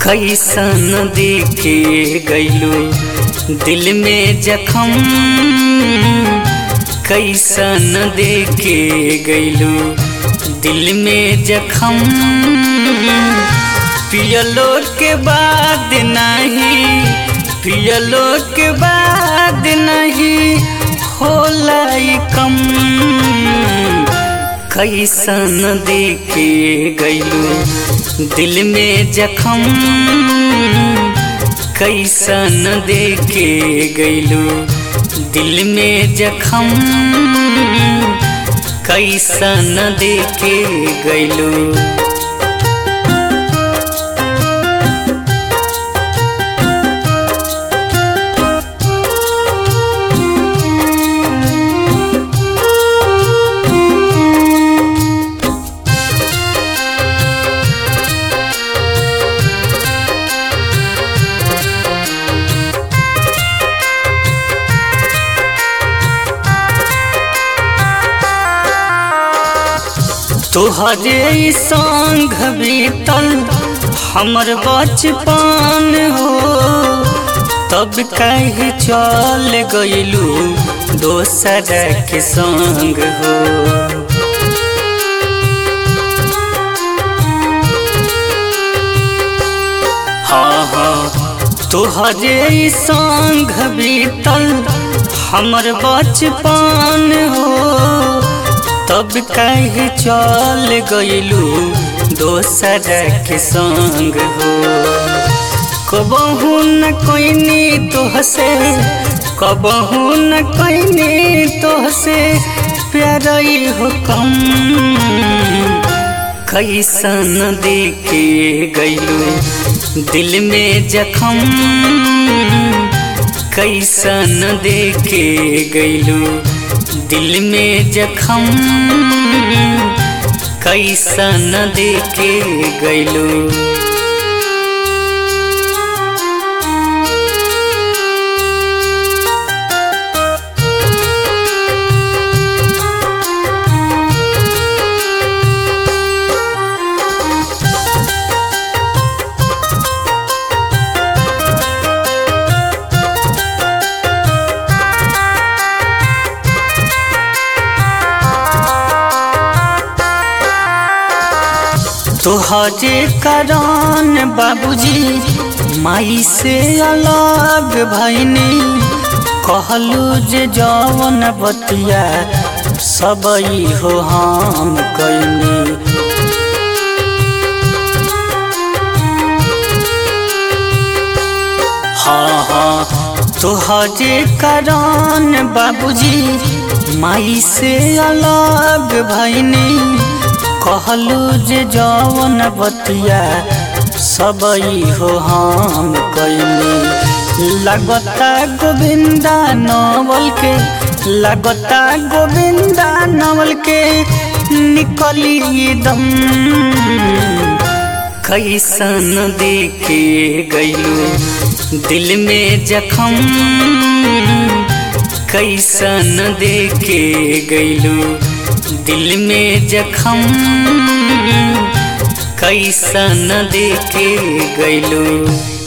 कैसन देखे गैलू दिल में जखम कैसन देखे गैलू दिल में जखम पियलो के बाद नहीं पियलो के बाद नहीं होला कम कैसन देखे गैलू दिल में जखम कैसन देखे गैलू दिल में जखम कैसन देखे गैलू तोहरे संग बीतल हमर बचपन हो तब कहीं चल गईलू दोसर के संग हो हाँ हाँ तोहरे संग बीतल हमर बचपन हो तब कहीं चल गईलू दोसर के संग हो कबहू न कोई तोहसे कबहू न कोई तोहसे प्यार हो कम कैसन देखे गईलू दिल में जखम कैसन देखे गईलू दिल में जखम कैसन देखे गैलू तोहरे कारण बाबूजी माई से अलग भैनी कहलू जे जवन बतिया सब हो हम कैनी हाँ हाँ तोहरे कारण बाबूजी माई से अलग भैनी कहलू जे जवन बतिया सब हो हम कैनी लगता गोविंदा नवल के लगता गोविंदा नवल के निकली दम कैसन देखे गैलू दिल में जखम कैसन देखे गैलू दिल में जखम कैसन देखे गैलू